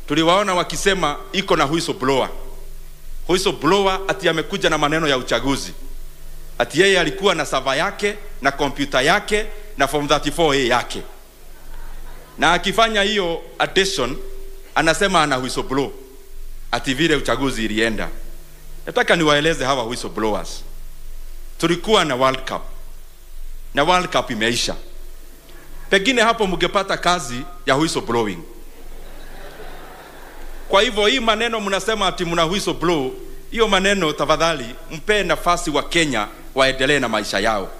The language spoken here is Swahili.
tuliwaona wakisema iko na whistleblower. Whistleblower ati amekuja na maneno ya uchaguzi, ati yeye alikuwa na sava yake na kompyuta yake na form 34A yake, na akifanya hiyo addition anasema ana whistleblow ati vile uchaguzi ilienda. Nataka niwaeleze hawa whistleblowers, tulikuwa na World Cup na World Cup imeisha, pengine hapo mngepata kazi ya whistleblowing. Kwa hivyo hii maneno mnasema ati mna whistleblow, hiyo maneno tafadhali mpe nafasi wa Kenya waendelee na maisha yao.